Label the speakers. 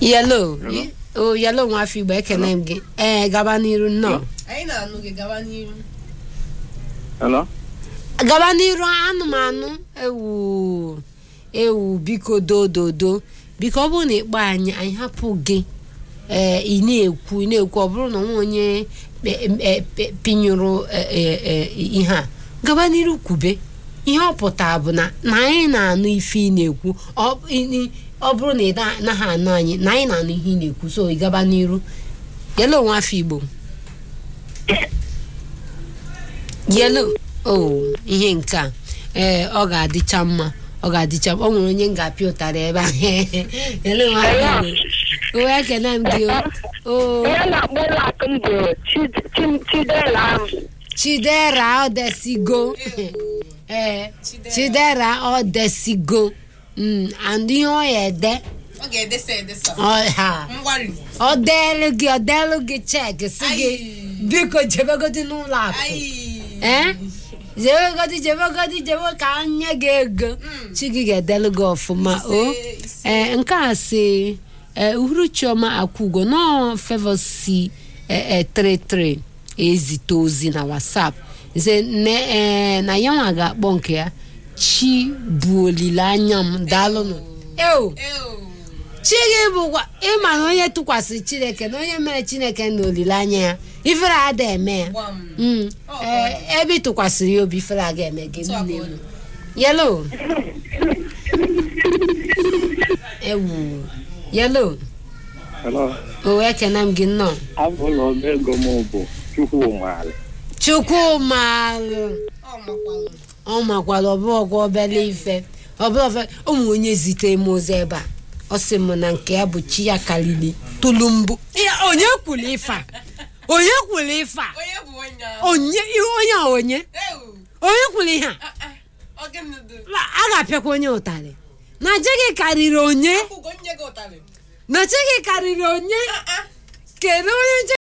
Speaker 1: yelo
Speaker 2: Hello?
Speaker 1: o yelo nwafọ igbo ekene m gị ee gaba n'iru nnọọ
Speaker 3: anyị na-anụ gị gaba n'ihu
Speaker 2: Hello?
Speaker 1: gaba n'iru anụmanụ ewu ewu biko dododo biko ọ bụrụ na ịkpọ anyị anyị hapụ gị ee ị na-ekwu ị na-ekwu ọ bụrụ na nwa onye pe- e- pe- pinyụrụ e- e- e- ihe a gaba n'iru kwube ihe ọ pụtara bụ na na anyị na-anụ ife ị na-ekwu ọ ị- ọ bụrụ na ị na- naghị anụ anyị na anyị na-anụ ihe ị na-ekwu so ị gaba n'iru yelo onwe afọ igbo yelo o ihe nke a ee ọ ga-adịcha mma ọ ga-adịcha mma ọ nwere onye m ga-apịa ụtarị ebe a yelo onwe afọ igbo o ekene m gị o o
Speaker 4: Ihe na-akpọ ụlọ akụ m bụ Chid- Chim- Chidera ahụ.
Speaker 1: chidera odesigo ee chidera odesigo Mm, and ihe ọ ya ede
Speaker 3: ọ ga-edesa edesa
Speaker 1: ọ ha
Speaker 3: mgbari
Speaker 1: ọ deelu gị ọ deelu gị cheki si gị
Speaker 3: Ayi.
Speaker 1: biko jebegodi n'ụlọ akụ
Speaker 3: Ayi.
Speaker 1: ee jebegodi jebegodi jebe ka anya gị ego chi gị ga-edelu gị ọfụma o
Speaker 3: Ise, ise.
Speaker 1: ee nke a si ee uhuruchioma akwugo nọọ favor si ee 33 ezite ozi na whatsapp ze ne ee na ya nwa ga-akpọ nke ya chi bụ olileanya m daalụnụ eo
Speaker 3: Ew.
Speaker 1: chi gị bụkwa ịma na onye tụkwasịrị chineke na onye mere chineke na olileanya ya ifere ada eme ya
Speaker 3: Gbam.
Speaker 1: Mm.
Speaker 3: Ọ,
Speaker 1: Ee, ebe ị tụkwasịrị ya obi ifere aga eme gị
Speaker 3: Otu a ka
Speaker 1: nne
Speaker 3: ọ
Speaker 1: m
Speaker 3: dị.
Speaker 1: yelo ewu yelo
Speaker 2: Hello?
Speaker 1: o ekene m gị nnọọ
Speaker 2: Abụla ọba ego m bụ Chukwumalị.
Speaker 1: chukwumalụ
Speaker 3: Ọ makwalụ.
Speaker 1: ọ makwara ọbụọgwa obele ife ọbụla ofe ụmụ onye zitere m ozi ebe a ọ sị m na nke ya bụ chi ya karịrị tụlụ mbụ Ya, onye kwuru ife a onye kwuru ife a
Speaker 3: onye bụ onye ahụ
Speaker 1: onye onye a onye
Speaker 3: Ew.
Speaker 1: onye kwuru ihe a
Speaker 3: Ah, ah. ọ gịnị dị
Speaker 1: a ga-apịakwa onye ụtarị na chi gị karịrị onye
Speaker 3: akwụgo nye gị ụtarị
Speaker 1: na chi gị karịrị onye
Speaker 3: Ah, ah.
Speaker 1: kedu onye chi